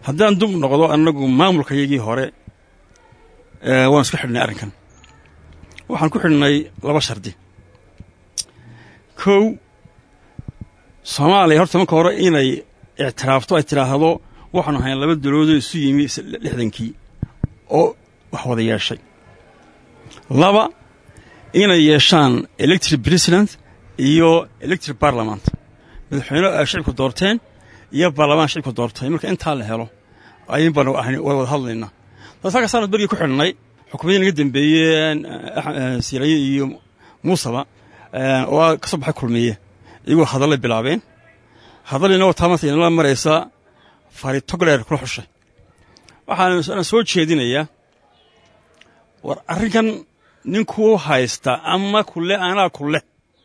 haddaan dub noqdo annagu maamulkayagii hore waan isku xidhnay arrinkan waxaan ku xidhnay laba shardi kow soomaaliya horta marka hore inay ictiraafto ay tidhaahdo waxaanu ahayn laba daloodoo isu yimi lixdankii oo wax wada yeeshay laba inay yeeshaan electric president iyo electric parliament madaxweyne ay shicibku doorteen iyo baarlamaan shicibku doortay marka intaa la helo ayin baanu ahayn way wada hadlaynaa taas halka saanad bergii ku xidhnay xukuumadii naga dembeeyeen siiraye iyo muusaba oo ka soo baxay kulmiye iyagoo hadallay bilaabeen hadallina wataa maanta inala maraysa faritogleer kula xushay waxaan soo jeedinayaa war arrinkan ninkuu haysta ama kule anaa kuleh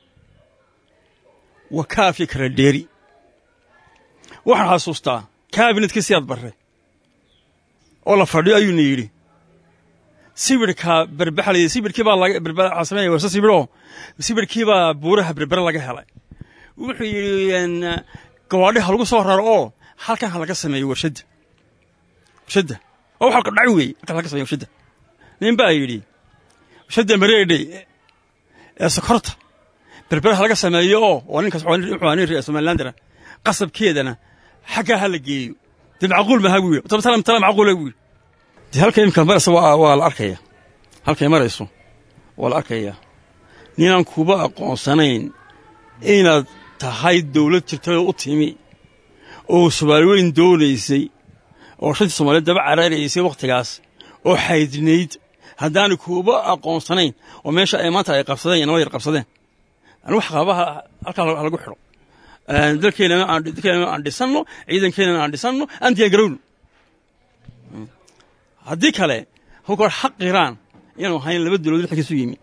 waa kaafii kala dheeri waxaan xasuustaa kaabinetkii siyaad barre oo la fadhiyo ayuuna yidhi sibirhka berbaxalay sibirkii baa laga berbaxa sameeya warse sibiroo sibirkii baa buuraha berbere laga helay wuxuu yidhi gawaadhi ha lagu soo raro oo halkan ha laga sameeyo warshadda warshadda oo waxa dhac weeye halkan laga sameeyo warshadda nin baa yidhi warshadda mareedhe ee sokorta berbere ha laga sameeyo oo oo ninkaas wuxuu nin reer somalilandera qasabkeedana xaggaa ha la geeyo dee macquul maha buu yidhi tala tala macquula buu yidhi dee halka imika maraysa waa la arkaya halkay marayso waa la arkayaa ninaan kuba aqoonsanayn inaad tahay dawlad jirtay oo u timi oo soomaali weyn doonaysay oo shantii soomaaliyeed daba caraaraysay wakhtigaas oo xaydinayd haddaanu kuuba aqoonsanayn oo meesha ay maanta ay qabsadeen iyo nabad yar qabsadeen anigu waxqaabaha halkaa halagu xidho dalkeennana aan dhisanno ciidankeennana aan dhisanno aan diyaangarowno haddii kale hokor xaq iraan inaanu ahayn laba dawlad lixkiisu yimi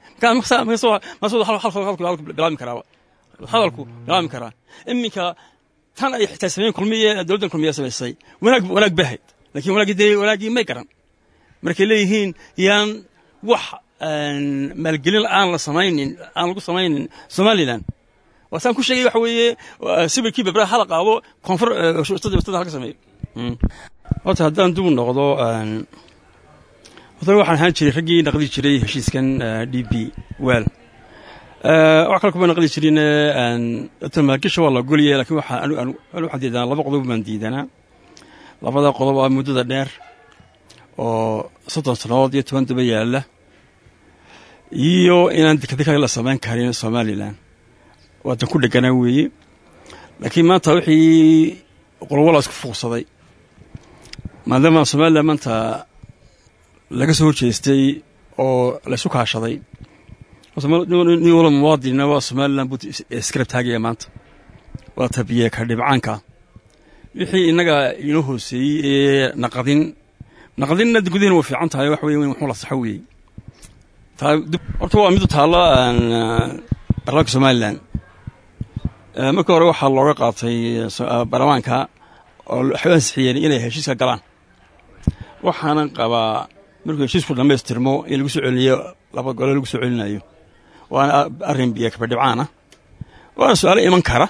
bilaabi karaaba hadalku bilaabmi karaa iminka tan ay xitaa sameyen kulmiye dowladdan kulmiya samaysay wanaag wanaag bahayd lakin wanaagii dee wanaaggii may garan markay leeyihiin yaan wax maalgelin aan la samaynin aan lagu samaynin somalilan waasaan ku sheegay waxa weeye sibirkii bebraha hala qaado koonfur wastada halka sameeyo horta haddaan dub noqdo horta waxaan ahaan jiray raggii naqdi jiray heshiiskan d b wel wax kale kuma naqdi jirin maalgesha waa la goliyay lakin waxaan diidanaa laba qodob baan diidanaa labada qodob waa muddada dheer oo soddon sannadood iyo toban daba yaalla iyo inaan dekadeka la samayn karin somalilan waadan ku dheganaa weeye laakiin maanta wixii qolwala isku fuuqsaday maadaama somalilan maanta laga soo horjeestay oo laysu kaashaday nin wala muwaadinna waa somalilan buu iskarab taagaya maanta waa tabiye ka dhibcaanka wixii innaga inoo hooseeyey ee naqadin naqdinna gudaheena way fiican tahay wax weye wuxuu la saxo weeyey horta waa midu taalla baarlamaanka somalilan markii hore waxaa looga qaatay baarlamaanka oo waxay u ansixiyeen inay heshiiska galaan waxaanan qabaa markuu heshiisku dhammaystirmo in lagu soo celinayo laba gole lagu soo celinayo waana arrin biyo kabadhibcaan ah waana su-aalo iman kara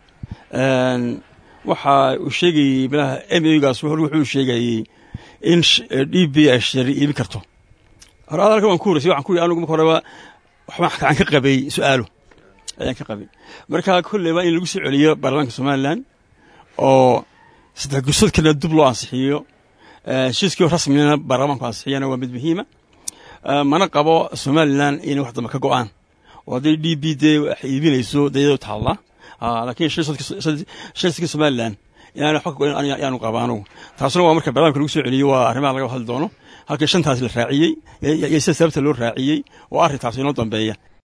waxa uu sheegayey malaha m gaas wuxuu sheegayey in d b ay shari iibin karto hore adalka waan ku horeysay waxaan ku yidhi anugu marka horeba waxbaan ka qabay su-aalo ayaan ka qabay marka kolleyba in lagu soo celiyo baarlamaanka somalilan oo saddex gursadkana dub loo ansixiyo heshiiskii rasmina baarlamaanku ansixiyana waa mid muhiima mana qabo somalilan inay wax dambe ka go'aan oo hadday d b dee wax iibinayso dayado taalla laakiin shirskii somalilan inaan waxba ka go'in ayaanu qaba anugu taasuna waa marka barnaamijka lagu soo celiyo waa arrimaha laga hadli doono halkii shantaas la raaciyey iyo sida sababta loo raaciyey oo arrintaas inoo dambeeya